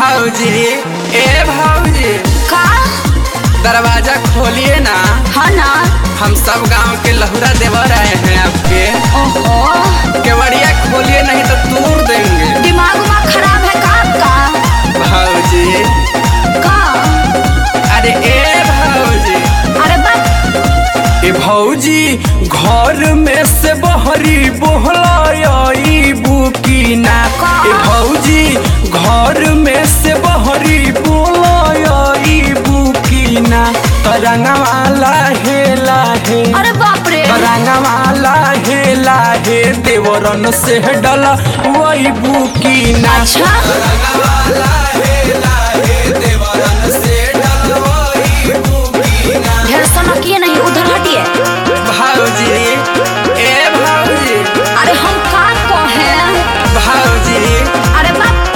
भाऊजी ए भाऊजी का दरवाजा खोलिए ना हाँ ना हम सब गांव के लहुरा देवर आए हैं आपके ओहो केवड़िया खोलिए नहीं तो तोड़ देंगे दिमाग उमा खराब है का आपका भाऊजी का अरे ए भाऊजी अरे बात ए भौजी घर में से बहरी बोहलाई बुकीना ए भौजी घर में से बहरी बोलाई बुकीना तरंगवाला हे लाहे अरे बाप रे तरंगवाला हे लाहे देवरन से डला वही बुकीना अच्छा तरंगवाला हे लाहे देवरन से डला वही बुकीना ढेर सनकिए नहीं उधर हटिए भाऊजी ए भाऊजी अरे हम का कहे भाऊजी अरे बाप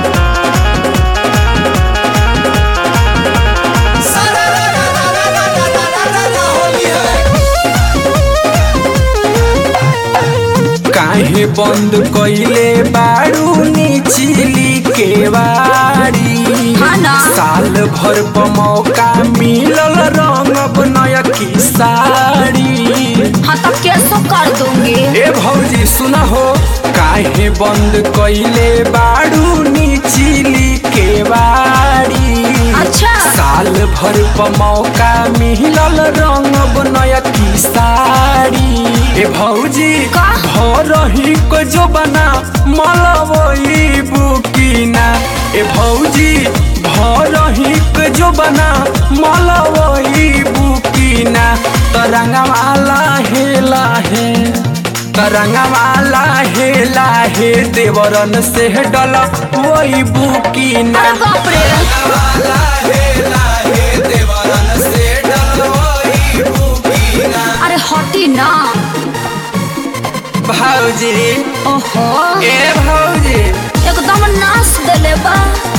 काहे बंद कइले बारू निचिली केवाड़ी हाँ ना। साल भर प मौका मिलल रंग नया की साड़ी हाँ तो कैसो कर दूंगी ए भौजी सुना हो काहे बंद कइले बारू निचिली केवाड़ी अच्छा साल भर प मौका मिलल रंग बनया की साड़ी ए भौजी का? भरही को जो बना मलवई बुकीना ए भौजी भरही को जो बना मलवई बुकीना तरंगवाला हे लाहे तरंगवाला हे लाहे देवरन से डला वही बुकीना अरे बाप रे अरे हटी ना भाऊजी ओहो ए भाऊजी एकदम नाश देले बा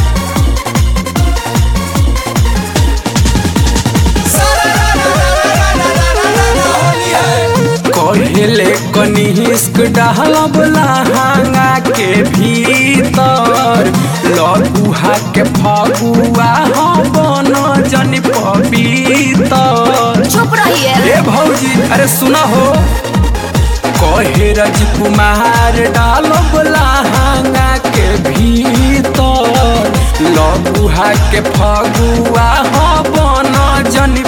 कहले कनिष्क डहलब लहंगा के भीतर लଗୁहा के फगुआ हम बन जन पपीतर चुप रहिए ए भौजी अरे सुना हो कहे राजकुमार डालब लहंगा के भीतर लଗୁहा के फगुआ हम बन जन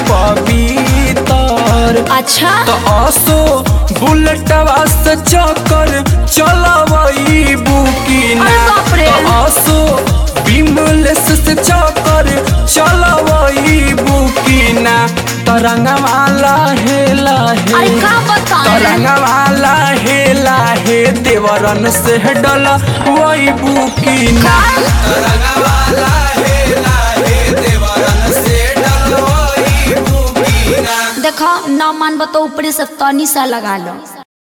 पपीतर अच्छा तो असो बुलेटवा से चक्कर चलवई बुकीना अरे बाप रे। तो असो बिमलेस से चक्कर चलवई बुकीना तरंगवाला हे लाहे अरे का बताएं तरंगवाला हे लाहे देवरन से डला वही बुकीना तरंगवाला हे लाहे देवरन से डला वही बुकीना देखो ना मान तो ऊपरी से तनी सा लगा लो